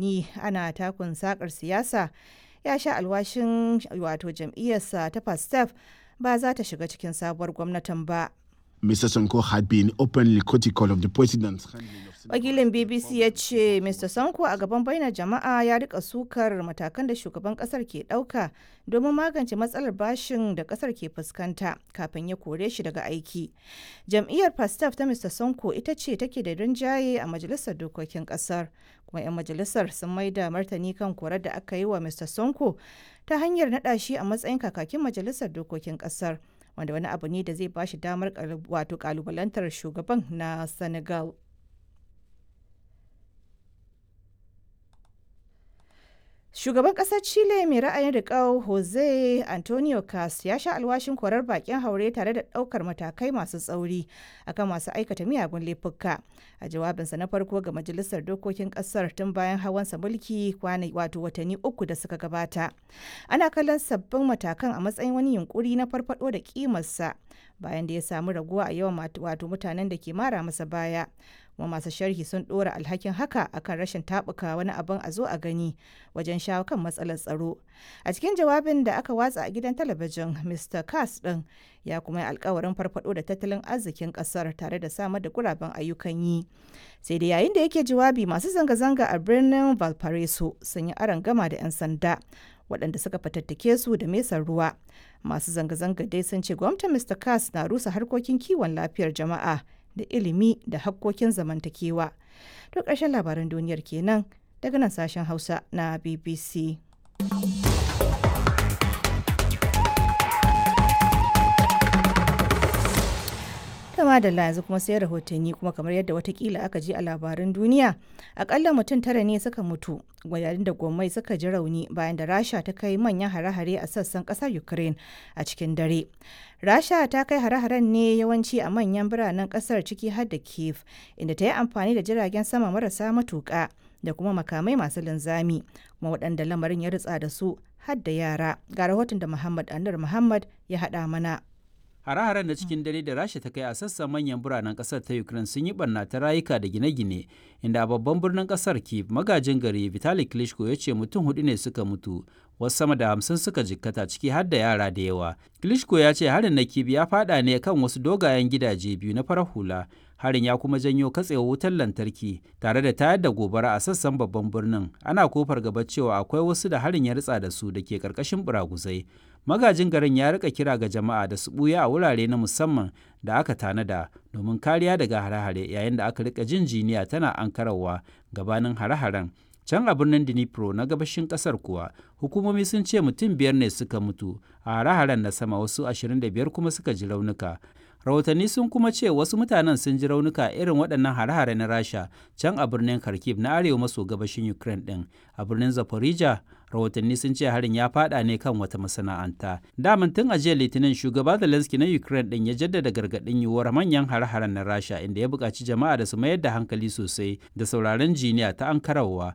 watanni ana takun sakar siyasa ya sha alwashin wato jam'iyyarsa ta pastef ba za ta shiga cikin sabuwar gwamnatin ba Mr. Sonko had been openly critical of the president's handling of wakilin bbc ya ce mr sanko a gaban bainar jama'a ya rika sukar matakan da shugaban kasar ke dauka domin magance matsalar bashin da kasar ke fuskanta kafin ya kore shi daga aiki jam'iyyar pastaf ta mr sanko ita ce take da rinjaye a majalisar dokokin kasar kuma 'yan majalisar sun maida martani kan korar da aka yi wa mr sonko ta hanyar naɗa shi a matsayin kakakin majalisar dokokin kasar wanda wani abu ne da zai ba shi damar wato kalubalantar shugaban na senegal Shugaban ƙasar Chile mai ra'ayin riƙau Jose Antonio Cas ya sha alwashin korar bakin haure tare da ɗaukar matakai masu tsauri akan masu aikata miyagun laifuka. A jawabinsa na farko ga Majalisar Dokokin ƙasar tun bayan hawansa mulki kwana wato watanni uku da suka gabata. Ana kallon sabbin matakan a matsayin wani yunkuri na farfado da kimarsa bayan da ya samu raguwa a yawan wato mutanen da ke mara masa baya. kuma masu sharhi sun ɗora alhakin haka akan rashin taɓuka wani abin a zo a gani wajen shawo kan matsalar tsaro a cikin jawabin da aka watsa a gidan talabijin mr kass ɗin ya kuma yi alkawarin farfado da tattalin arzikin ƙasar tare da samar da guraben ayyukan yi sai da yayin da yake jawabi masu zanga-zanga a birnin valparaiso sun yi aron gama da 'yan sanda waɗanda suka fatattake su da mesar ruwa masu zanga-zanga dai sun ce gwamnatin mr kass na rusa harkokin kiwon lafiyar jama'a da ilimi da hakkokin zamantakewa. To ƙarshen labaran duniyar kenan daga nan sashen Hausa na BBC. kama da yanzu kuma sai rahotanni kuma kamar yadda watakila aka ji a labaran duniya akalla mutum tara ne suka mutu yayin da gwamnati suka ji rauni bayan da rasha ta kai manyan hare-hare a sassan kasar ukraine a cikin dare rasha ta kai hare-haren ne yawanci a manyan biranen kasar ciki har da kiev inda ta yi amfani da jiragen sama marasa matuƙa da kuma makamai masu linzami kuma waɗanda lamarin ya ritsa da su har da yara ga rahoton da muhammad anur muhammad ya haɗa mana Hare-haren na cikin dare da Rasha ta kai a sassan manyan biranen kasar ta Ukraine sun yi barna ta rayuka da gine-gine, inda a babban birnin kasar Kiev magajin gari Vitali Klitschko ya ce mutum hudu ne suka mutu, wasu sama da hamsin suka jikkata ciki har da yara da yawa. Klitschko ya ce harin na Kiev ya fada ne kan wasu dogayen gidaje biyu na farar hula. Harin ya kuma janyo katsewa wutar lantarki tare da tayar da gobara a sassan babban birnin. Ana kofar gaba cewa akwai wasu da harin ya ritsa da su da ke karkashin buraguzai. magajin garin ya rika kira ga jama'a da su buya a wurare na musamman da aka tanada domin kariya daga hare-hare yayin da aka rika jin jiniya tana ankarawa gabanin hare-haren can a birnin dnipro na gabashin kasar kuwa hukumomi sun ce mutum biyar ne suka mutu a hare-haren na sama wasu 25 kuma suka ji raunuka rahotanni sun kuma ce wasu mutanen sun ji raunuka irin waɗannan hare-hare na rasha can a birnin kharkiv na arewa maso gabashin ukraine ɗin a birnin zaporizhia rahotanni sun ce harin ya fada ne kan wata masana'anta daman tun a jiya litinin shugaba zelensky na ukraine ɗin ya jaddada gargaɗin yiwuwar manyan hare-haren na rasha inda ya buƙaci jama'a da su mayar da hankali sosai da sauraron jiniya ta ankarawa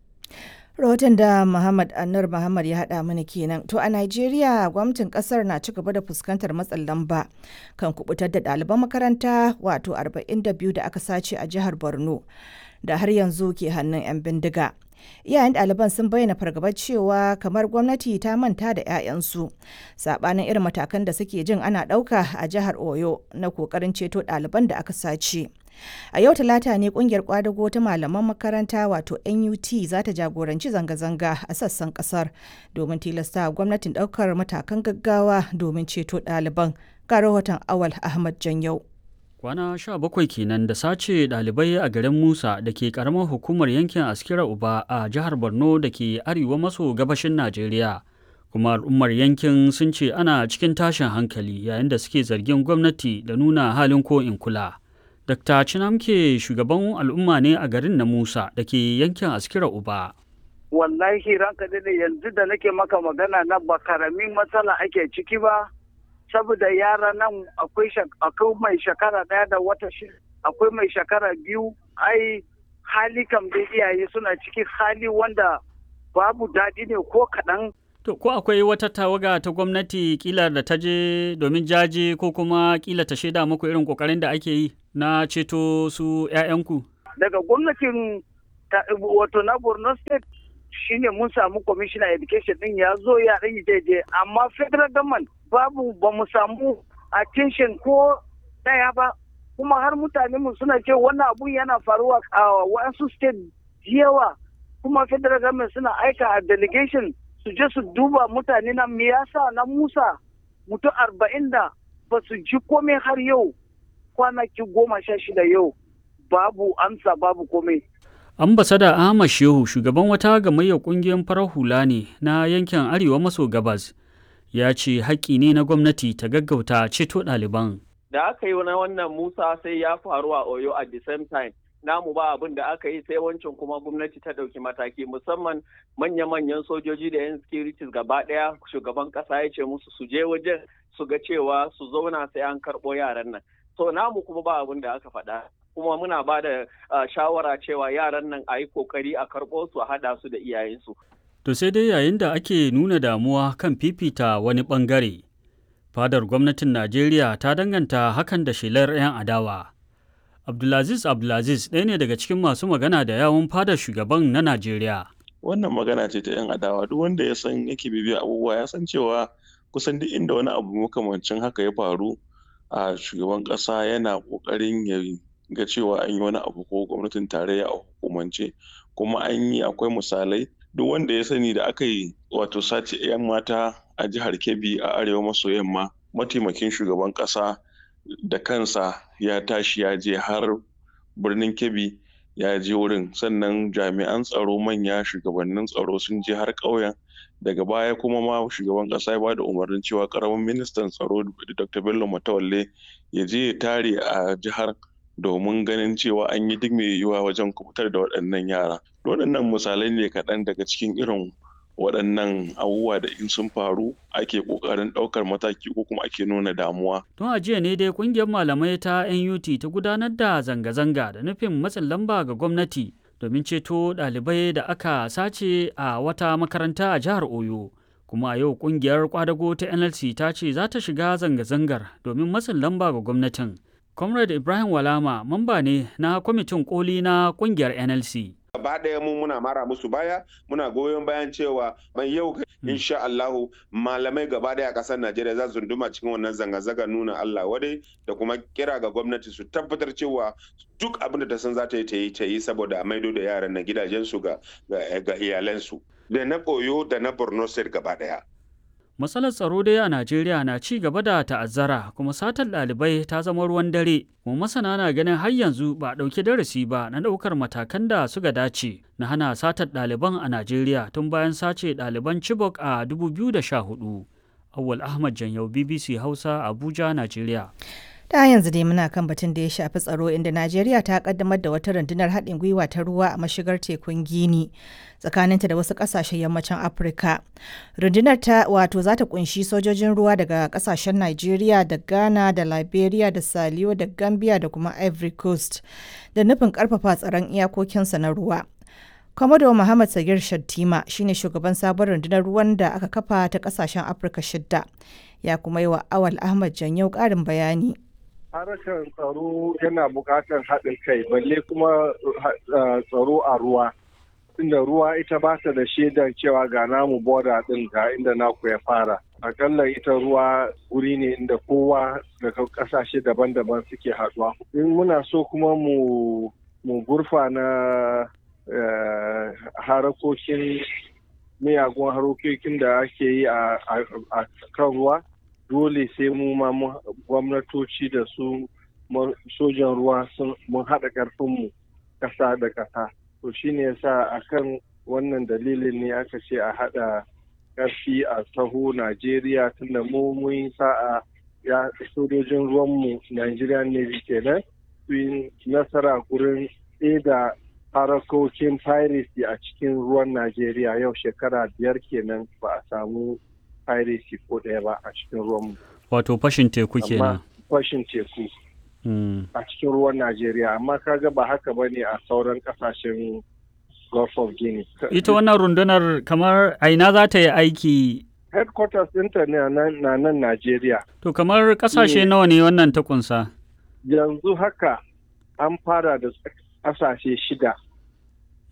rahoton da Muhammad Anur Muhammad ya haɗa mana kenan. To a Najeriya gwamnatin ƙasar na ci gaba da fuskantar matsin lamba kan kubutar da ɗaliban makaranta wato 42 da aka sace a jihar Borno da har yanzu ke hannun 'yan bindiga. Iyayen ɗaliban sun bayyana fargabar cewa kamar gwamnati ta manta da 'ya'yansu saɓanin irin matakan da suke jin ana ɗauka a jihar Oyo na ƙoƙarin ceto ɗaliban da aka sace. A yau talata ne kungiyar kwadago ta malaman makaranta wato NUT za ta jagoranci zanga-zanga a sassan kasar domin tilasta gwamnatin daukar matakan gaggawa domin ceto ɗaliban. Ga rahoton Awal Ahmad Janyau. Kwana sha bakwai kenan da sace ɗalibai a garin Musa da ke ƙaramar hukumar yankin Askira Uba a jihar Borno da ke arewa maso gabashin Najeriya. Kuma al'ummar yankin sun ce ana cikin tashin hankali yayin da suke zargin gwamnati da nuna halin ko in kula. Dr. Chinamke shugaban al'umma ne a garin na Musa da ke yankin Askira Uba. Wallahi ranka ne yanzu da nake maka magana na ba karamin matsala ake ciki ba, saboda yara nan akwai mai shekara ɗaya da wata shi akwai mai shekara biyu, ai hali kam da iyaye suna ciki hali wanda babu daɗi ne ko kaɗan. To, ko akwai wata tawaga ta gwamnati kila da ta je domin jaje ko kuma kila ta shaida muku irin kokarin da ake yi na ceto su 'ya'yanku? Daga gwamnatin wato na borno state shine mun samu commissioner education din ya zo ya ɗan daidai amma federal government babu ba mu samu attention ko daya ba kuma har mutane mu suna ce wannan abun yana faruwa a wasu state yawa kuma federal government suna aika a delegation su je su duba mutane na me yasa na musa mutum arba'in da ba su ji komai har yau kwanaki goma sha shida yau babu amsa babu komai ambasada ahmad shehu shugaban wata gamayyar kungiyar farar hula ne na yankin arewa maso gabas ya ce haƙƙi ne na gwamnati ta gaggauta ceto ɗaliban da aka yi na wannan musa sai ya faru a oyo at the same time namu ba abin da aka yi sai wancan kuma gwamnati ta ɗauki mataki musamman manya-manyan sojoji da 'yan securities gaba ɗaya shugaban ƙasa ya ce musu su je wajen su ga cewa su zauna sai an karɓo yaran nan so namu kuma ba abin da aka faɗa kuma muna ba da shawara cewa yaran nan a yi kokari a karɓo su a haɗa su da iyayensu. To sai dai yayin da ake nuna damuwa kan fifita wani ɓangare, fadar gwamnatin Najeriya ta danganta hakan da shelar 'yan adawa. Abdulaziz Abdulaziz ɗaya ne daga cikin masu magana da yawun fadar shugaban na Najeriya. Wannan magana ce ta 'yan adawa duk wanda ya san yake bibiya abubuwa ya san cewa kusan duk inda wani abu makamancin haka ya faru a shugaban ƙasa yana ƙoƙarin ya ga cewa an yi wani abu ko gwamnatin tarayya a hukumance kuma an yi akwai misalai duk wanda ya sani da aka yi wato sace 'yan mata a jihar kebbi a arewa maso yamma mataimakin shugaban ƙasa da kansa ya tashi ya je har birnin kebbi ya je wurin sannan jami'an tsaro manya shugabannin tsaro sun je har ƙauyen daga baya kuma ma shugaban ƙasa ya ba da umarnin cewa ƙaramin ministan tsaro dr bello matawalle ya je ya tare a jihar domin ganin cewa an yi duk mai yiwuwa wajen kubutar da waɗannan yara. Waɗannan misalai ne kaɗan daga cikin irin waɗannan abubuwa da in sun faru ake ƙoƙarin ɗaukar mataki ko kuma ake nuna damuwa. Tun a jiya ne dai ƙungiyar malamai ta NUT ta gudanar da zanga-zanga da nufin matsin lamba ga gwamnati domin ceto ɗalibai da aka sace a wata makaranta a jihar Oyo. Kuma a yau ƙungiyar kwadago ta NLC ta ce za ta shiga zanga-zangar domin matsin lamba ga gwamnatin. Comrade Ibrahim Walama mamba ne na kwamitin koli na kungiyar NLC. gaba ɗaya mu muna mara musu baya muna goyon bayan cewa mai yau insha Allahu malamai gaba ɗaya ƙasar Najeriya za su duma cikin wannan zanga-zanga nuna Allah wadai da kuma kira ga gwamnati su tabbatar cewa duk abin da ta san za ta yi ta yi ta yi saboda a maido da yaran na gidajensu ga ga iyalansu da na Oyo da na Borno State gaba ɗaya. Matsalar tsaro dai a Najeriya na ci gaba da ta'azzara kuma satar ɗalibai ta zama ruwan dare. Kuma masana na ganin har yanzu ba a ɗauki darasi ba na ɗaukar matakan da suka dace na hana satar ɗaliban a Najeriya tun bayan sace ɗaliban Chibok a 2014. Awwal Ahmad Janyau BBC Hausa Abuja, Najeriya. ta yanzu dai muna kan batun da ya shafi tsaro inda najeriya ta kaddamar da wata rundunar haɗin gwiwa ta ruwa a mashigar tekun gini tsakaninta da wasu ƙasashen yammacin afirka rundunar ta wato za ta kunshi sojojin ruwa daga ƙasashen najeriya da ghana da liberia da saliyo da gambia da kuma ivory coast da nufin ƙarfafa tsaron iyakokinsa na ruwa Komodo Muhammad Sagir Shattima shine shugaban sabon rundunar ruwan da aka kafa ta kasashen Afirka shidda. Ya kuma yi wa Awal Ahmad Janyau ƙarin bayani. harkar tsaro yana buƙatar haɗin kai balle kuma tsaro a ruwa inda ruwa ita ba ta da shaidar cewa ga namu boda ɗin ga inda naku ya fara akalla ita ruwa wuri ne inda kowa daga ƙasashe daban-daban suke haɗuwa in muna so kuma mu mu gurfa na harakokin miyagun harokokin da ake yi a kan ruwa dole sai mu ma gwamnatoci da su sojan ruwa mun haɗa ƙarfinmu ƙasa da ƙasa to shine yasa akan wannan dalilin ne aka ce a haɗa ƙarfi a taho najeriya tunda mu mun sa'a ya sojojin ruwanmu nigerian navy kenan su yi nasara gurin da harakokin piracy a cikin ruwan najeriya yau shekara biyar kenan ba a samu piracy ko ɗaya ba a cikin ruwanmu. Wato fashin teku kenan. Fashin teku. A cikin ruwan Najeriya, amma kaga ba haka ba ne a sauran ƙasashen Gulf of Guinea. Ita wannan rundunar kamar aina za ta yi aiki Headquarters ɗinta ne na nan Najeriya. To kamar ƙasashe nawa ne wannan ta kunsa? Yanzu haka an fara da ƙasashe shida.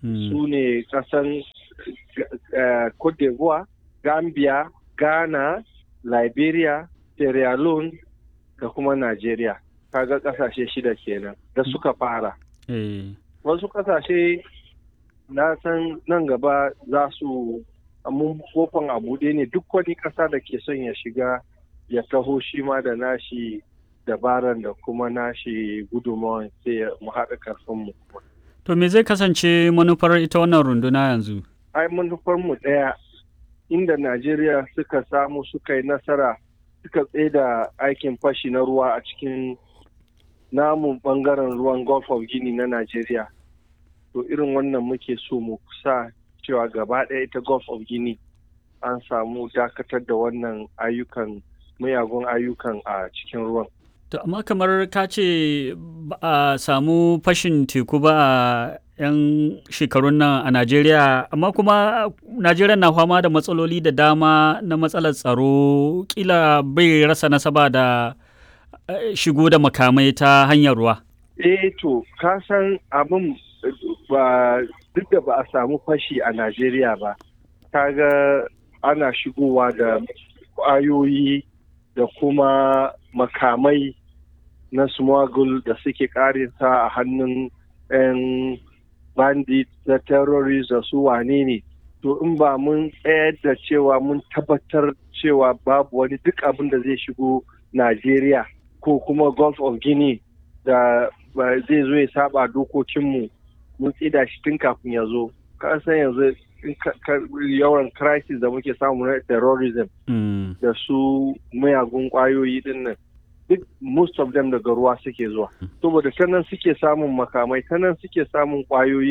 su ne kasan Cote d'Ivoire, Gambia, Ghana, Liberia, Sierra Leone da kuma Najeriya. Kaga kasashe shida kenan da suka fara. Wasu kasashe na san nan gaba za su mun kofan a buɗe ne duk wani ƙasa da ke son ya shiga ya taho shi ma da nashi dabaran da kuma nashi gudunmawan sai mu haɗa karfinmu. To me zai kasance manufar ita wannan runduna yanzu? Ai manufar mu ɗaya inda Najeriya suka samu suka yi nasara suka da aikin fashi na ruwa a cikin namun bangaren ruwan Gulf of Guinea na Najeriya. To irin wannan muke so mu sa cewa gaba ɗaya ita Gulf of Guinea an samu dakatar da wannan ayyukan mayagun ayyukan a cikin ruwan. To amma kamar ka ce ba a samu fashin teku ba a 'yan shekarun nan a Najeriya, amma kuma Najeriya na fama da matsaloli da dama na matsalar tsaro kila bai rasa nasaba da shigo da makamai ta hanyar ruwa. Eh to, ka san abin ba duk da ba a samu fashi a Najeriya ba, kaga ana shigowa da ƙwayoyi da kuma makamai na smuggle da suke karinsa a hannun 'yan bandit da terrorist da su wane ne to in ba mun tsayar da cewa mun tabbatar cewa babu wani duk abin da zai shigo Najeriya ko kuma Gulf of Guinea da zai zo ya saba dokokinmu mun tsida shi tun kafin ya zo ka san yanzu yawan crisis da muke samu na terrorism da su mayagun kwayoyi din nan duk most of them daga ruwa suke zuwa saboda ta nan suke samun makamai ta nan suke samun kwayoyi